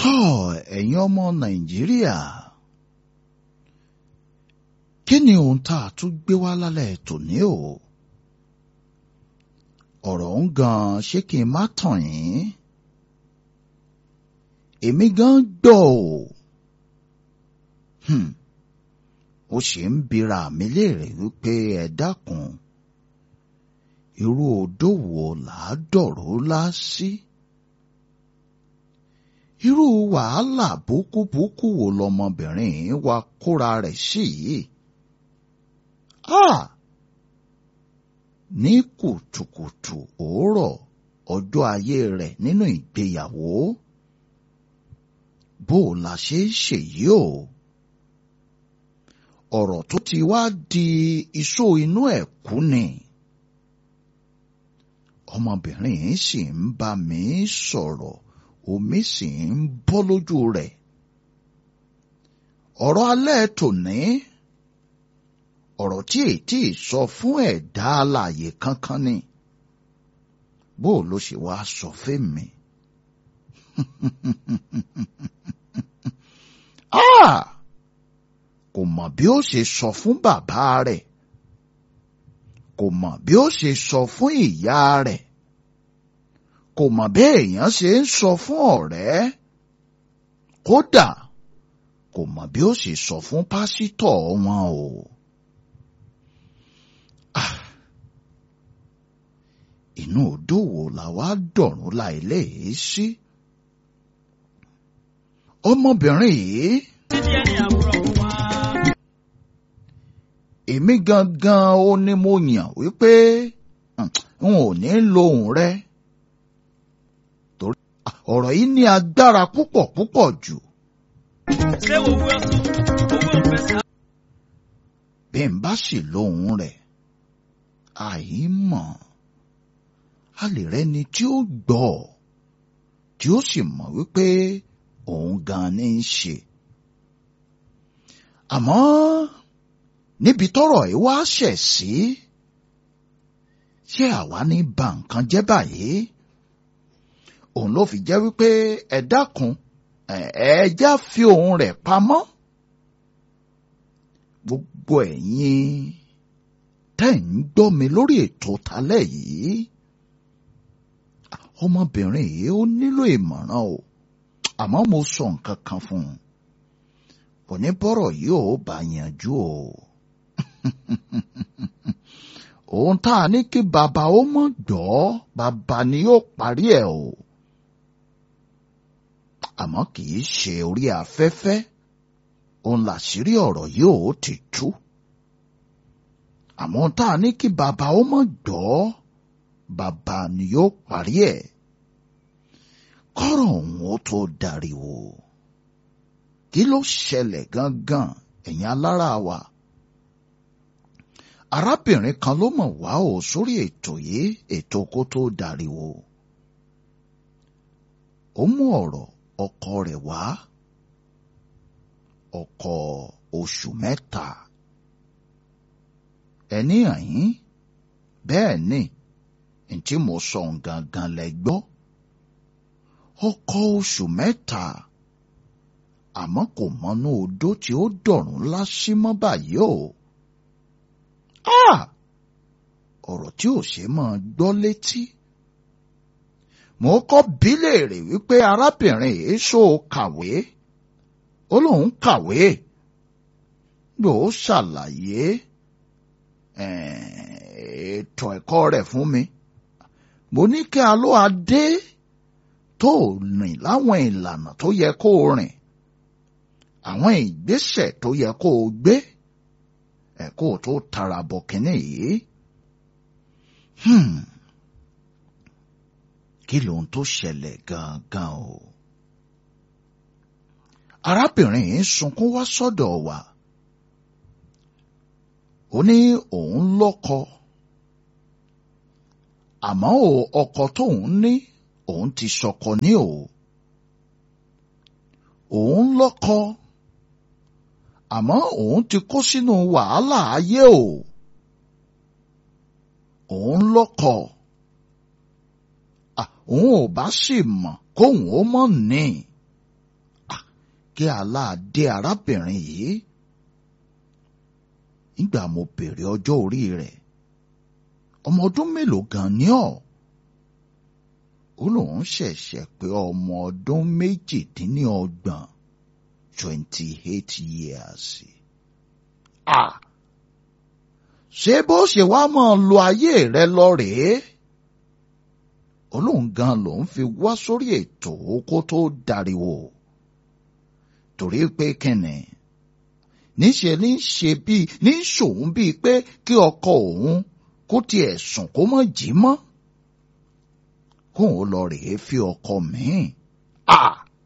tọ́ ẹ̀yin ọmọ nàìjíríà kí ni ohun tá a tún gbé wá lálẹ́ tòní o ọ̀rọ̀ ń gan ṣé kí n má tàn yín èmi gan gbọ́ o hmm. ó sì ń bira mi léèrè wípé ẹ dákun irú odò wo làá dọ̀rọ̀ lá sí. irú wàhálà búkúbúkú wo lọmọbìnrin wa kóra rẹ̀ sí yìí. Ah! ní kùtùkùtù òórọ̀ ọjọ́ ayé rẹ̀ nínú ìgbéyàwó bó o la ṣe ń ṣèyí o ọ̀rọ̀ tó ti wá di iṣó inú ẹ̀ kú ni ọmọbìnrin yìí sì ń bá mi sọ̀rọ̀ omi sì ń bọ́ lójú rẹ̀ ọ̀rọ̀ alẹ́ tòní ọ̀rọ̀ tí ètí sọ fún ẹ̀dá alààyè kankan ni bó ló ṣe wá sọ fẹ́mi. kò mọ̀ bí ó ṣe sọ fún bàbá rẹ̀ kò mọ̀ bí ó ṣe sọ fún ìyá rẹ̀ kò mọ̀ bí èèyàn ṣe ń sọ fún ọ̀rẹ́ kódà kò mọ̀ bí ó ṣe sọ fún pásítọ̀ wọn o. Ah inú odò wo la wá dọ̀rùn láìlé yìí sí. ọmọbìnrin yìí. èmi gangan ó ní mo yàn wípé n ò ní lo òun rẹ. torí ọ̀rọ̀ yìí ní agbára púpọ̀ púpọ̀ jù. ṣé owó ẹ̀sùn owó ìfẹsẹ̀. bí n bá sì lóhùn rẹ̀ àìmọ̀ a lè rẹni tí ó gbọ́ tí ó sì mọ̀ wípé òun gan ni ń ṣe. àmọ́ níbi tọ́rọ̀ yìí wá ṣẹ̀ sí ṣé àwa ní ba nǹkan jẹ́ báyìí òun ló fi jẹ́ wípé ẹ dákun ẹ já fi òun rẹ̀ pamọ́ gbogbo ẹ̀yin tẹ́ ń gbọ́ mi lórí ètò talẹ́ yìí ọmọbìnrin yìí ó nílò ìmọ̀ràn o àmọ́ mo sọ nǹkan kan fún un kò ní bọ́rọ̀ yìí ò bá yanjú o ohun tá a ní kí bàbá ó mọ̀ gbọ́ bàbá ni yóò parí ẹ̀ o àmọ́ kì í ṣe orí afẹ́fẹ́ òun làṣírí ọ̀rọ̀ yìí ò ti tú àmọ́ tá a ní kí bàbá ó mọ̀ gbọ́ bàbá ni yóò parí ẹ̀ kọ́rọ̀ òun ó tó dariwo kí ló ṣẹlẹ̀ gangan ẹ̀yin alára wa arábìnrin kan ló mọ̀ wá o sórí ètò yìí ètò kó tó dariwo ó mú ọ̀rọ̀ ọkọ rẹ̀ wá ọkọ oṣù mẹ́ta ẹni àyín bẹ́ẹ̀ ni ntí mo sọ gangan lẹ gbọ́ ọkọ oṣù mẹ́ta àmọ́ kò mọnú odó tí ó dọ̀rùn lásì mọ́ báyìí o ọ̀rọ̀ tí ò ṣe máa gbọ́ létí mo kọ́ bí léèrè wípé arábìnrin yìí ṣó kàwé ó lóun kàwé lòó ṣàlàyé ètò ẹ̀kọ́ rẹ̀ fún mi mo ní kí a ló adé tó rìn láwọn ìlànà tó yẹ kó o rìn àwọn ìgbésẹ̀ tó yẹ kó o gbé ẹ̀ kó o tó tara bọ̀ kínní yìí. kí lóhun tó ṣẹlẹ̀ gangan o. arábìnrin yìí sunkún wá sọ́dọ̀ wa ó ní òun lọ́kọ àmọ́ ò ọkọ tóun ní òun ti sọkọ ní o òun lọ́kọ àmọ́ òun ti kó sínú wàhálà ayé o òun lọ́kọ òun ò bá sì mọ̀ kóun ó mọ̀ ní kí aláàdé arábìnrin yìí nígbà mo bèrè ọjọ́ orí rẹ̀ ọmọ ọdún mélòó gan ni ọ́ ó lóun ṣẹ̀ṣẹ̀ pé ọmọ ọdún méjìdínlọ́gbọ̀n twenty eight years. Ah! ṣé bó ṣe wá máa lo ayé rẹ lọ rèé olóhùn gan lòun fi wá sórí ètò kó tó dariwo torí pé kẹ́nẹ̀ níṣẹ́ ní ṣe bíi ní ṣòun bíi pé kí ọkọ òun kó tiẹ̀ sùn kó mọ̀ jí mọ́ kóun lọ rèé fi ọkọ míì à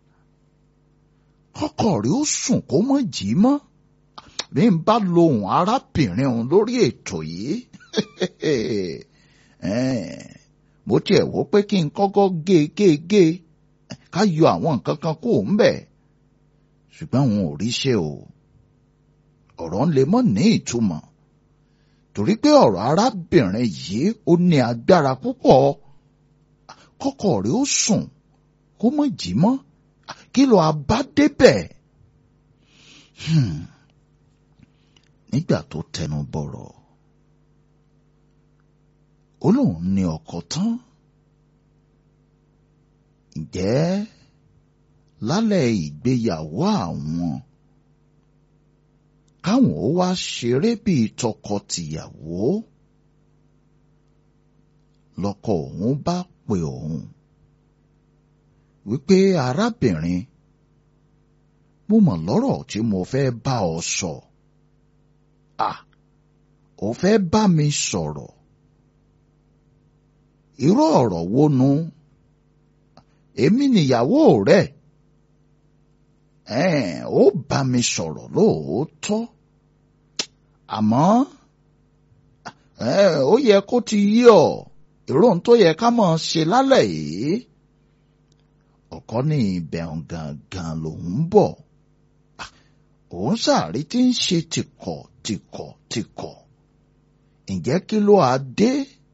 kọ́kọ́ rí ó sùn kó mọ̀ jí mọ́ bí n bá lohùn arábìnrin òun lórí ètò yìí mo tiẹ̀ wò pé kí n kọ́kọ́ gé gé gé ká yọ àwọn nǹkan kan kó ń bẹ̀ ṣùgbọ́n òun ò rí ṣe o ọ̀rọ̀ ń lè mọ́ ní ìtumọ̀ torí pé ọ̀rọ̀ arábìnrin yìí ó ní agbára púpọ̀ kọ́kọ́ rẹ̀ ó sùn kó mọ̀ jí mọ́ kí ló a bá débẹ̀. nígbà tó tẹnu bọ̀rọ̀ ó lóun ní ọkọ tán ǹjẹ́ lálẹ́ ìgbéyàwó àwọn káwọn ó wá ṣeré bíi tọkọ-tìyàwó lọ́kọ òun bá pè òun wípé arábìnrin mo mọ̀ lọ́rọ̀ tí mo fẹ́ bá ọ sọ à ò fẹ́ bá mi sọ̀rọ̀ irú ọ̀rọ̀ wo nu èmi nìyàwó rẹ̀ ẹ̀ẹ́n ó bá mi sọ̀rọ̀ lóòótọ́ àmọ́ ó yẹ kó ti yí ọ ìròhùn tó yẹ ká máa ṣe lálẹ́ yìí ọ̀kọ́ ní ìbẹ̀rùn gangan lòún bọ̀ òun sàárì tí ń ṣe tìkọ̀ tìkọ̀ tìkọ̀ ǹjẹ́ kí ló á dé?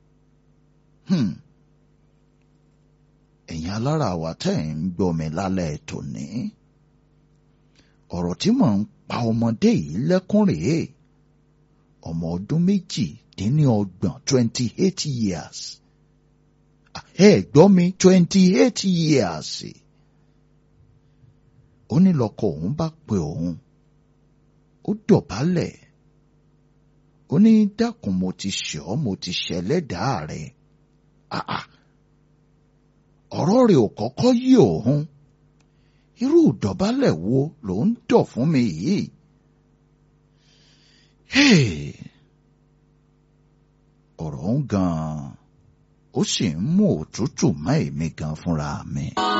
ẹ̀yin alára wa tẹ́ ẹ̀ ń gbọ́ mi lálẹ́ tòní ọ̀rọ̀ tí mò ń pa ọmọdé yìí lẹ́kún rèé ọmọ ọdún méjì dín ní ọgbọ̀n twenty eight years ẹ gbọ́ mi twenty eight years ó ní lọ́kọ òun bá pe òun ó dọ̀bálẹ̀ ó ní dákun mo ti ṣẹ̀ ọ́ mo ti ṣẹlẹ́dàá rẹ̀ ọ̀rọ̀ rẹ̀ ò kọ́kọ́ yí òun irú ìdọ̀bálẹ̀ wo ló ń dọ̀ fún mi yìí? ọ̀rọ̀ ń gan-an ó sì ń mú òtútù mọ́ èmi gan fúnra mi.